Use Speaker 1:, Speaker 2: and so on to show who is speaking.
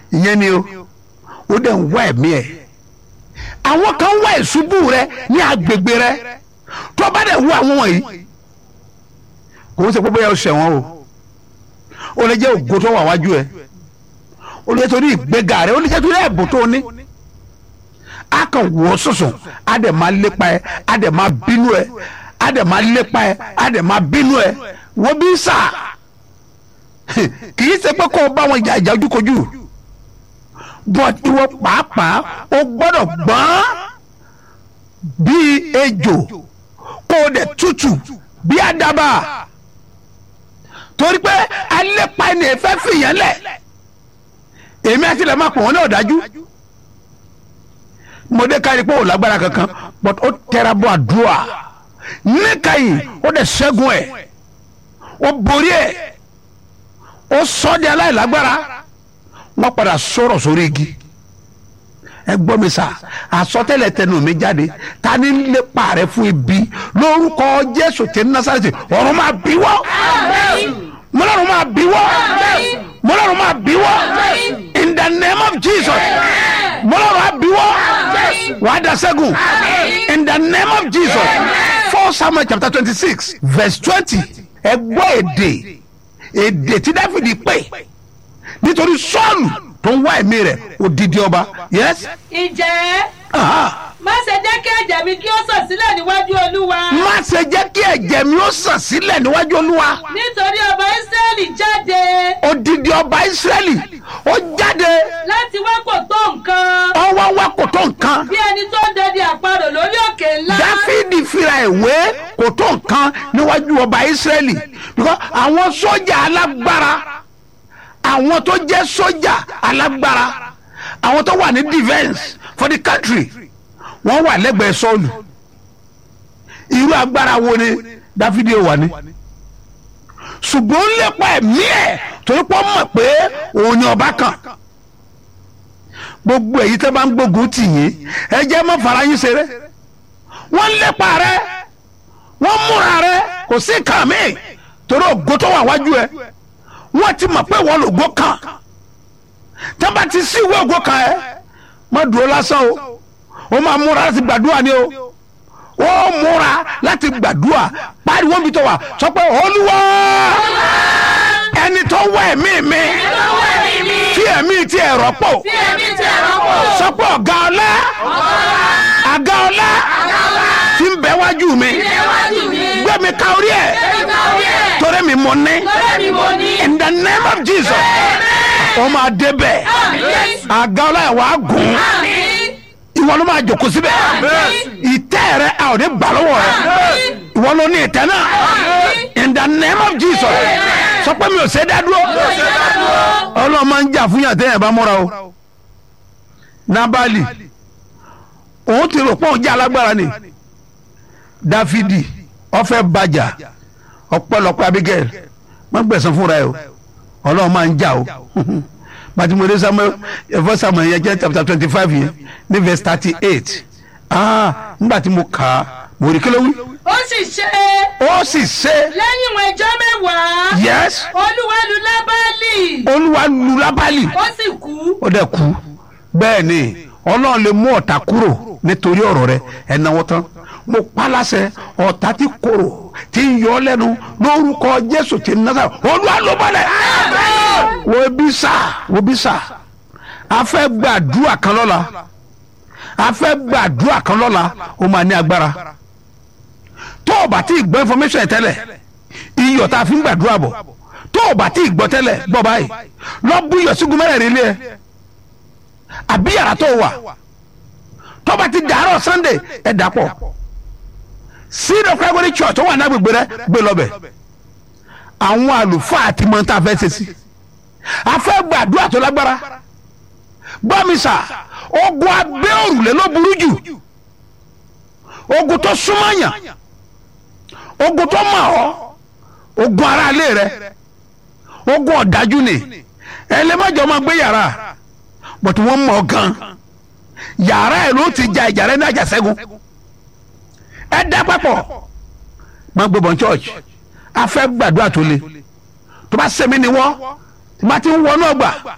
Speaker 1: ìyẹn ni o ó dẹ̀ ń wá ẹ̀mí ẹ̀ àwọn kan wá ìṣubú rẹ ní agbègbè rẹ tó bá dẹ̀ wú àwọn wọ̀nyí kò ń ṣe pé bóyá o ṣẹ̀wọ̀n o ó lè jẹ́ ògo tó wà wájú ẹ ó lè jẹ́ torí ìgbéga rẹ ó lè jẹ́ torí ẹ̀bùn tó ní a kàn wọ́ sọ̀sọ̀ a dẹ̀ máa lépa ẹ a dẹ̀ máa bínú ẹ a dẹ̀ máa lépa ẹ a dẹ̀ máa bínú ẹ wọ́n bí sà kì í ṣe pé kó o bá wọn jà ìjà ojúkojú but ìwọ pàápàá o gbọ́dọ̀ gbọ́n bíi ejò kó o dẹ̀ tútù bí àdàbà torí pé alépa ẹni ẹ̀fẹ́ fìyàn lẹ̀ èmi àti ilẹ̀ máa pọ̀ wọ́n ní ọ̀dájú mo dé káyìí pé ò lágbára kankan but ó tẹra bọ àdúrà níkàyìí ó dẹ̀ ṣẹ́gun ẹ̀ ó borí ẹ̀ ó sọ di aláìlágbára wọ́n padà sọ̀rọ̀ sórí igi ẹ gbọ́ mi sà àsọtẹ́lẹ̀ tẹnu mi jáde ta ni lépa rẹ fún ibi lórúkọ jésù tí násàrẹ́tì ọ̀run máa bí wọ́ mọ́lọ́run máa bí wọ́ mọ́lọ́run máa bí wọ́ in the name of jesus mọ́lọ́run máa bí wọ́ wàá da sẹ́gun in the name of jesus four samuel chapter twenty six verse twenty ẹ gbọ́ èdè èdè tí dáfídì pè nítorí sọ́ọ̀lù tó ń wá ẹ̀mí rẹ̀ odidi ọba yes.
Speaker 2: ǹjẹ́
Speaker 1: Aha.
Speaker 2: má ṣe jẹ́ kí ẹ̀jẹ̀ mi kí ó sàn sílẹ̀ níwájú olúwa
Speaker 1: má ṣe jẹ́ kí ẹ̀jẹ̀ mi ó sàn sílẹ̀ níwájú olúwa
Speaker 2: nítorí ọba ísírẹ́lì jáde
Speaker 1: odidi ọba ìsírẹ́lì ó jáde
Speaker 2: láti wá kò tó nǹkan
Speaker 1: ọwọ́ wa kò tó nǹkan
Speaker 2: bí ẹni tó ń dẹdẹ àparò lórí òkè ńlá
Speaker 1: dáfídì fira ìwé kò tó nǹkan níwájú ọba ìsírẹ́lì because àwọn sójà alágbára àwọn tó jẹ́ sójà alágbára àwọn tó wà ní defence for the country wọ́n wà lẹ́gbẹ̀ẹ́ sọ́ọ̀lù irú agbára wo ni dáfídì wà ní ṣùgbọ́n ó lépa ẹ̀mí ẹ̀ torí pé ó mọ̀ pé òun ni ọba kan gbogbo èyí tẹ́ bá ń gbógun tì yín ẹ jẹ́ má fara yín ṣeré wọ́n ń lépa rẹ wọ́n múra rẹ kò sí nǹkan mi torí ògo tó wà wájú ẹ wọ́n ti mọ̀ pé wọ́n lògo kan tẹ́ bá ti sí ìwé ògo kan ẹ má dúró lásán o ó máa múra láti gbàdúrà ni o ó múra láti gbàdúrà pariwo mi tó wà sọ pé olúwa ẹni tó wá ẹ̀mí mi tí ẹ̀mí ti ẹ̀rọ pọ̀
Speaker 2: bí ẹni tẹ rọ́pò
Speaker 1: sọ pé ọ̀gá ọlá àga ọlá tí ń bẹ wájú mi
Speaker 2: níwájú mi
Speaker 1: gbé mi ka orí ẹ̀
Speaker 2: nípa orí ẹ̀
Speaker 1: torí mi mọ̀ ní
Speaker 2: lọ́rẹ́ mi mo ní
Speaker 1: in the name of jesus ó máa débẹ̀ àga ọlá ẹ̀ wàá gùn ìwọ ló máa jòkó síbẹ̀ ìtẹ́ rẹ a ò ní gbà lọ́wọ́ rẹ ìwọ ló ní ìtẹ́ náà in the name of jesus sọ pé mi ò ṣe dá dúró ọlọ́run máa ń jà fún yàtọ̀ yẹn bá múra o nabali òun ti rò pé òun jẹ́ alágbára ni dáfídì ọfẹ́ bàjà ọpẹ́lọpẹ́ abigail má gbẹ̀sán fúnra ẹ o ọlọ́run máa ń jà o matimode samuel ẹfọ samuel yẹn jẹ́ chapter twenty five yẹn ní verse thirty eight ah nígbà tí mo kà á mo rí kí ló wí
Speaker 2: ó sì ṣe
Speaker 1: ó sì ṣe
Speaker 2: lẹ́yìn ìwọ̀n ìjọ mẹ́wàá
Speaker 1: yes
Speaker 2: olúwa lu lábálì
Speaker 1: olúwa lu lábálì
Speaker 2: ó sì kú
Speaker 1: ó dẹ̀ kú bẹ́ẹ̀ ni ọlọ́run lè mú ọ̀tá kúrò nítorí ọ̀rọ̀ rẹ ẹ̀ náwó tán mo pa láṣẹ ọ̀tá tí korò tí ń yọ ọ́ lẹ́nu lórúkọ jésù tí ń násà olúwa ló bọ́lẹ̀ wo bí sà wo bí sà a fẹ́ gbàdúrà kan lọ́la a fẹ́ gbàdúrà kan lọ́la ó máa ní agbára tó o bá tí ì gbọ́ information yẹn tẹ́lẹ̀ iyọ̀ tá a fi ń gbàdúrà bọ̀ tó o bá tí ì gbọ́ tẹ́lẹ̀ gbọ́ báyìí lọ bú iyọ̀ sígun mẹ́rẹ̀ẹ̀rin lé ẹ àbí yàrá tó wà tó bá ti dàárọ̀ sunday ẹ dàpọ̀ seed of calvary church tó wà ní agbègbè rẹ gbé lọ́bẹ̀ àwọn àlùfáà àti mọ́tà fẹ́ ṣe sí a fẹ́ gbàdúrà tó lágbára gbọ́ mi sà ogun abẹ́ òrùlé ló burú jù ogun tó súnmọ́yàn ogun tó mọ̀ ọ́ ogun aráalé rẹ ogun ọ̀dájú ni ẹlẹ́mọ̀jọ́ máa gbé yàrá bọ̀tí wọ́n mọ̀ ọ́ gan yàrá ẹ̀ ló ti ja ìjà rẹ ní àjàṣẹ́gun ẹ dá papọ̀ máa gbé bọ̀ church a fẹ́ gbàdúrà tó le tó bá sẹ́mi ni wọ́n tí bá ti ń wọnú ọgbà